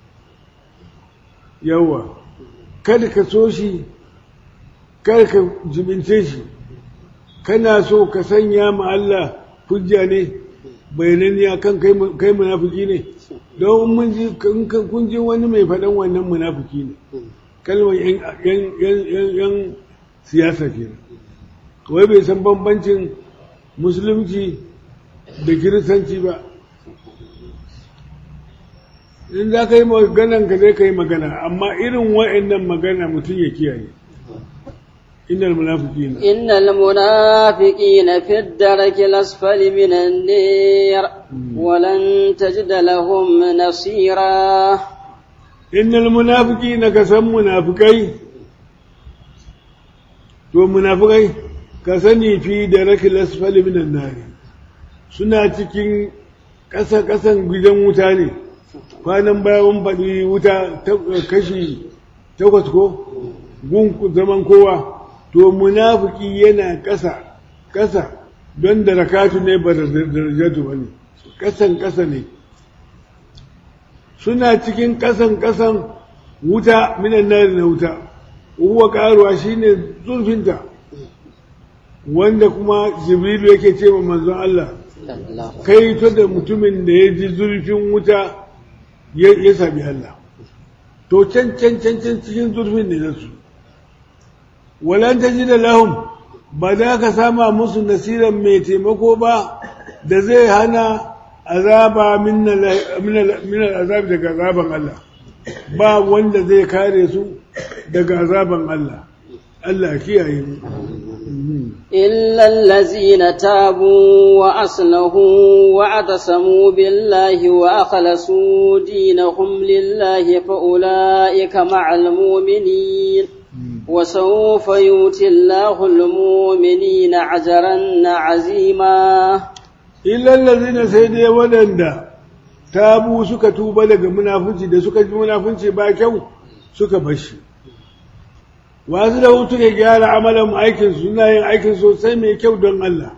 A: yawa kada ka so shi kada ka jibince shi kana so ka sanya ma Allah hujja ne bayananniya kan kai munafiki ne don mun ji kun ji wani mai faɗan wannan munafiki ne kalmar yan siyasa kenan wai bai san bambancin musulunci da kiristanci ba in za ka yi maganan ka zai ka yi magana amma irin wa'annan magana mutum ya kiyaye innal munafiqina
B: innal munafiqina fi ad-darki al-asfali min an-nar wa lan tajid lahum nasira
A: innal munafiqina kasan munafikai to munafikai ka sani fi darki al-asfali min an-nar suna cikin ƙasa-ƙasan gidan wuta ne kwanan bayan faɗi wuta kashi takwas ko gun zaman kowa to munafiki yana ƙasa ƙasa don da rakatu ne ba da darajatu ba ne ƙasan ƙasa ne suna cikin ƙasan ƙasan wuta minan nari na wuta uwa ƙaruwa shine zurfinta wanda kuma jibrilu yake ce wa manzon Allah kai to da mutumin da ya ji zurfin wuta ya sami Allah to can can can can cikin zurfin ne nasu walan ta ji da lahum ba za ka sama musu nasiran mai taimako ba da zai hana azaba min azabi daga azaban Allah ba wanda zai kare su daga azaban Allah Allah kiyaye mu
B: إلا الذين تابوا وأصلحوا واعتصموا بالله وأخلصوا دينهم لله فأولئك مع المؤمنين وسوف يؤتي الله المؤمنين أجرا عظيما
A: إلا الذين سيدي ولندا تابوا سكا توبا daga munafunci da suka ji munafunci ba kyau suka bashi wasu da hutu ke gyara amalan aikin suna yin aikin sosai mai kyau don Allah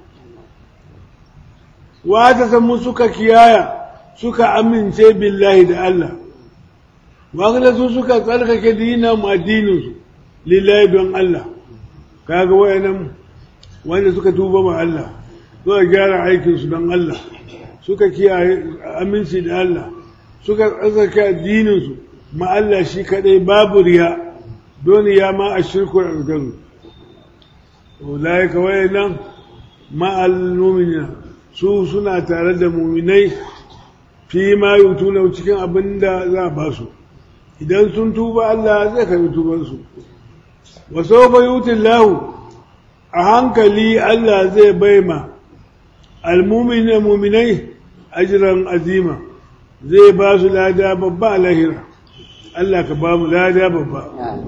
A: wata samu suka kiyaya suka amince billahi da Allah wasu su suka tsarkake dinan addininsu lillahi don Allah kaga wayannan wanda suka tuba ma Allah suka gyara aikinsu don Allah suka kiyaye aminci da Allah suka tsarkake addininsu ma Allah shi kadai babu riya don ya ma a shirkul algaru ulaika wayannan ma'al mu'minina su suna tare da mu'minai fi ma yutuna cikin abin da za a ba su idan sun tuba Allah zai karbi tuban su wa sawfa yuti Allah a hankali Allah zai baima almumina muminai ajiran azima zai ba su lada babba a lahira Allah ka ba mu lada babba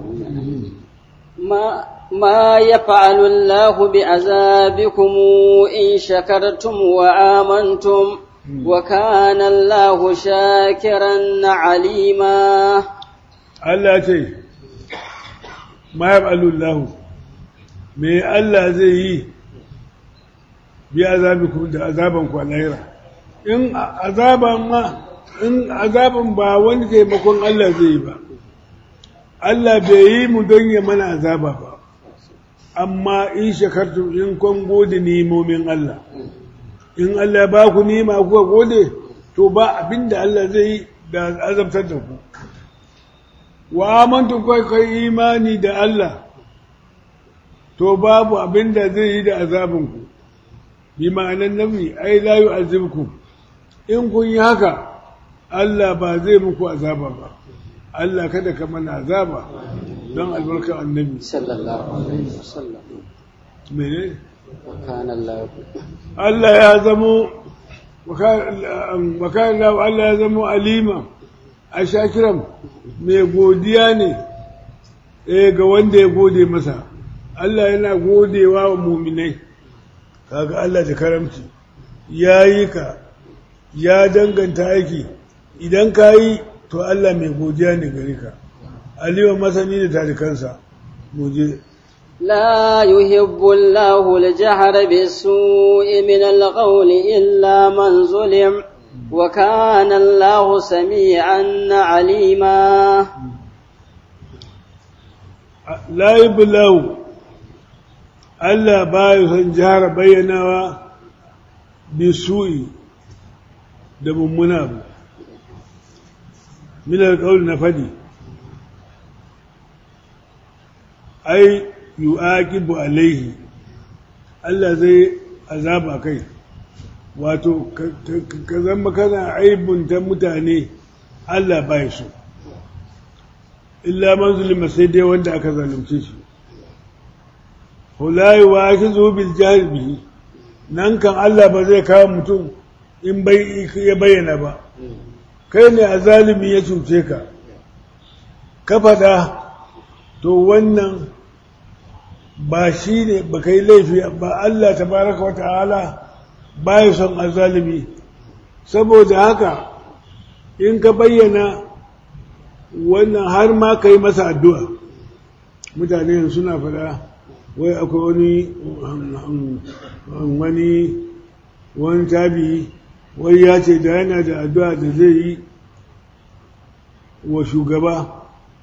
B: ما ما يفعل الله بعذابكم إن شكرتم وآمنتم وكان الله شاكرا عليما
A: Allah ce ma yaf'alullahu me Allah zai yi bi azabikum da azaban ku a lahira in azaban ma in azaban ba wani taimakon Allah zai yi ba Allah bai yi mu don ya mana azaba ba amma in shakartu in kun gode nimomin Allah in Allah ba ku nima kuka gode to ba abinda Allah zai yi da azabtar da ku wa amantu kai kai imani da Allah to babu abinda zai yi da azabinku bi ma'anan nabi ai la yu'azibukum in kun yi haka Allah ba zai muku azaba ba Allah kada ka mana azaba don albarkar annabi
B: sallallahu alaihi wasallam
A: mene
B: kana Allah
A: Allah ya zamo wakan Allah ya zamo alima a shakiran mai godiya ne eh ga wanda ya gode masa Allah yana godewa wa muminai kaga Allah da karamci ya yi ka ya danganta aiki idan ka yi to Allah mai godiya ne gare ka aliwa masani da tarikansa muje
B: لا يحب الله الجهر بالسوء من القول إلا من ظلم وكان الله سميعا عليما
A: لا يحب الله Allah ba ya son jihar bayyanawa bisu'i da mummuna abu milar ƙauli na fadi ai yu'aqibu alaihi Allah zai azaba kai wato ka zama kana aibunta mutane Allah ba ya so illa man zulima sai dai wanda aka zalunce shi hulayi wa shi zo bil bihi nan kan Allah ba zai kawo mutum in bai ya bayyana ba kai ne a zalimi ya cuce ka ka faɗa to wannan ba shi ne ba kai laifi ba Allah tabaraka wa ta'ala ba ya son azalimi saboda haka in ka bayyana wannan har ma ka yi masa addu'a mutane suna faɗa wai akwai wani wani wani tabi wai ya ce da yana da addu'a da zai yi wa shugaba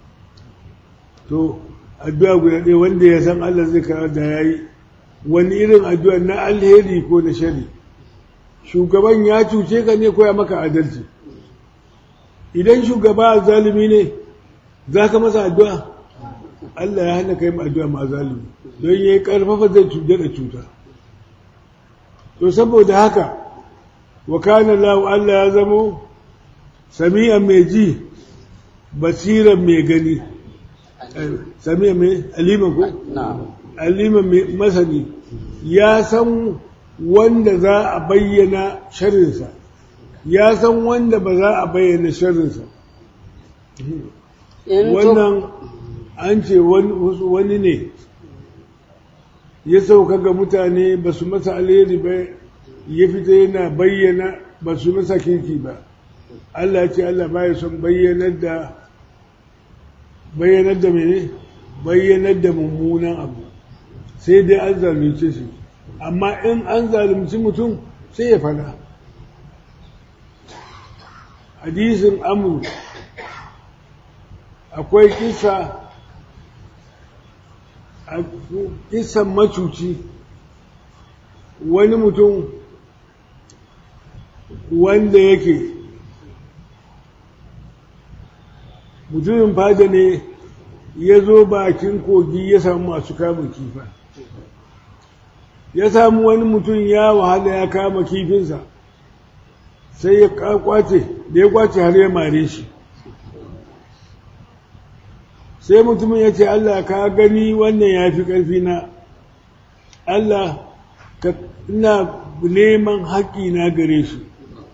A: to addu'a guda ɗaya wanda ya san Allah zai karar da ya yi wani irin addu'a na alheri ko na shari shugaban ya cuce ka ne ko ya maka adalci idan shugaba zalimi ne za ka masa addu'a Allah ya hana ka yi addu'a ma zalimi don ya yi ƙarfafa zai cuta da cuta to saboda haka wa kana lahu Allah ya zamo sami'an mai ji basiran mai gani sami'an mai aliman ko aliman mai masani ya san wanda za a bayyana sharinsa ya san wanda ba za a bayyana sharinsa wannan an ce wani ne ya sauka ga mutane ba su masa alheri ba ya fita yana bayyana ba su masa kirki ba Allah ce Allah ba ya son bayyanar da bayyanar da mene bayyanar da mummunan abu sai dai an zalunce shi amma in an zalunci mutum sai ya fada hadisin amur akwai kisa a kisan macuci wani mutum wanda yake mutumin fada ne ya zo bakin kogi ya samu masu kama kifa ya samu wani mutum ya wahala ya kama kifinsa sai ya kwace da ya kwace har ya mare shi sai mutumin ya ce Allah ka gani wannan ya fi ƙarfi na Allah ka ina neman haƙƙi na gare su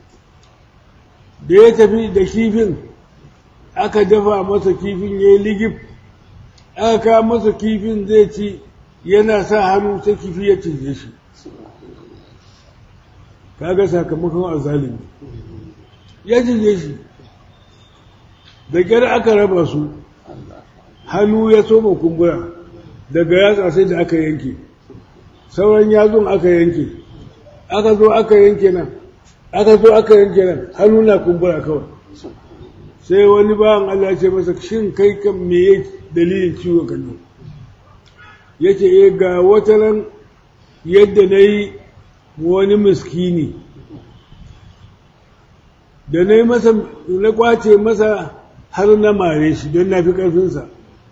A: da ya tafi da kifin aka dafa masa kifin ya yi ligif aka kawo masa kifin zai ci yana sa hannu sai kifi ya cije shi kaga sakamakon azalimi ya cije shi da ƙyar aka raba su hannu ya soma kumbura daga yatsa sai da aka yanke sauran yatsun aka yanke aka zo aka yanke nan aka zo aka yanke nan hannu na kumbura kawai sai wani bayan Allah ce masa shin kai kan me ya dalilin ciwon kan ya ce e ga wata ran yadda na yi wani miskini da na yi masa na kwace masa har na mare shi don na fi ƙarfinsa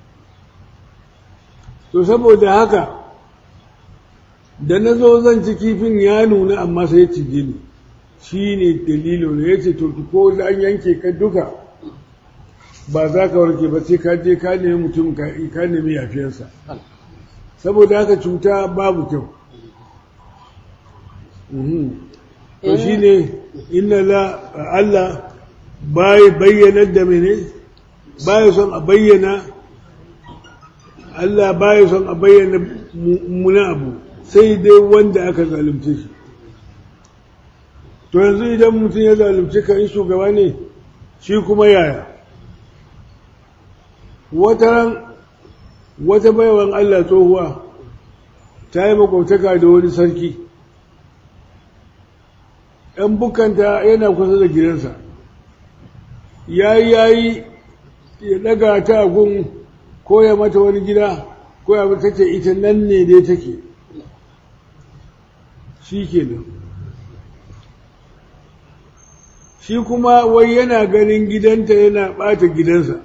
A: to saboda haka da na zo zan ci kifin ya nuna amma sai ya cije ni shi ne dalilin ya ce to ko an yanke ka duka ba za ka warke ba sai ka je ka nemi mutum ka nemi yafiyarsa saboda haka cuta babu kyau to shi ne inna la Allah bai bayyanar da mene bai son a bayyana Allah bai son a bayyana muna abu sai dai wanda aka zalunce shi to yanzu idan mutum ya zalunce ka in shugaba ne shi kuma yaya wata ran wata baiwan Allah tsohuwa ta yi makwabtaka da wani sarki ‘yan bukanta yana kusa da gidansa ya yi ya yi ya daga ta gun ko ya mata wani gida ko ya mata ce ita nan ne dai take shi ke nan shi kuma wai yana ganin gidanta yana ɓata gidansa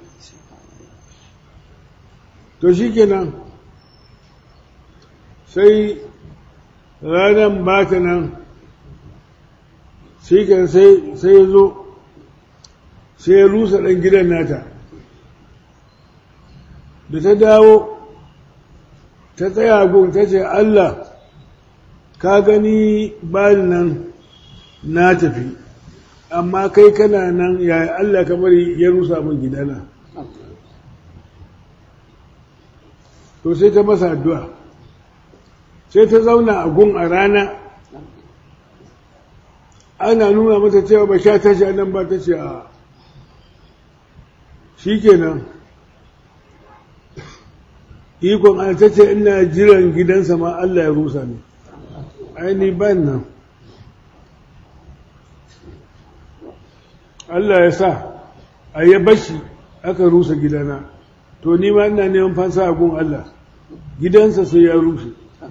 A: to shi ke nan sai ranar ba ta nan shi kan sai ya zo sai ya rusa ɗan gidan nata da ta dawo ta tsaya gun ta ce Allah ka gani bani nan na tafi amma kai kana nan yaya Allah ka bari ya rusa min gidana to sai ta masa addu'a sai ta zauna a gun a rana ana nuna mata cewa ba sha tashi nan ba ta ce a shi kenan ikon an ta ce ina jiran gidansa ma Allah ya rusa ne aini ban nan Allah ya sa a yi bashi aka rusa gidana to ni ma ina neman fansa a gun Allah gidansa sai ya rushe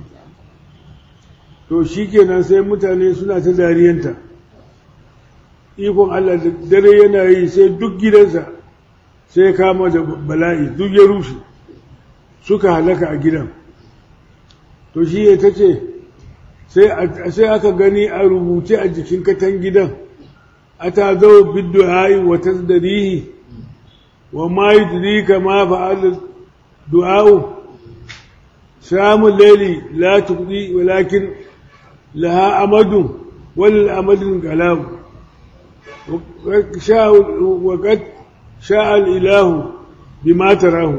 A: to shi kenan sai mutane suna ta dariyanta ikon Allah da dare yana yi sai duk gidansa sai kama da bala'i duk ya rushe suka halaka a gidan to shi ya ta ce sai aka gani a rubuce a jikin katan gidan a ta zo biddu hayi wa tasdarihi wa ma yudrika ma fa'al du'a'u samun laili la tuqdi walakin laha amadun wal amadun kalam وقد شاء الإله بما تراه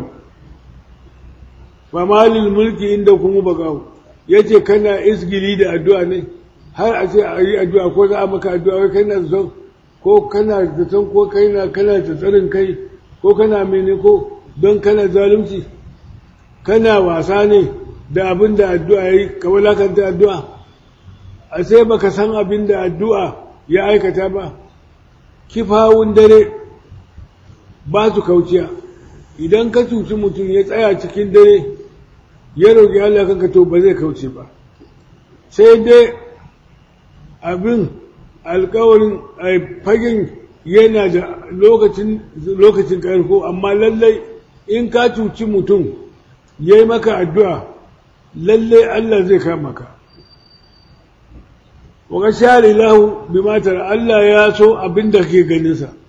A: فما للملك عندكم بقاو yace kana isgili da addu'a ne har a ce a yi addu'a ko za a maka addu'a wai kana son ko kana da son ko kana kana da tsarin kai ko kana mene ko don kana zalunci kana wasa ne da abin da addu'a yi ka walakanta addu'a a sai baka san abin da addu'a ya aikata ba kifawun dare ba su kauciya idan ka cuci mutum ya tsaya cikin dare ya roƙi Allah kanka to ba zai kauce ba sai dai abin alkawarin fagen yana da lokacin lokacin ƙarko amma lallai in ka cuci mutum ya yi maka addu'a lallai Allah zai kama ka wa share lahu bi matar Allah ya so abin da ke ganinsa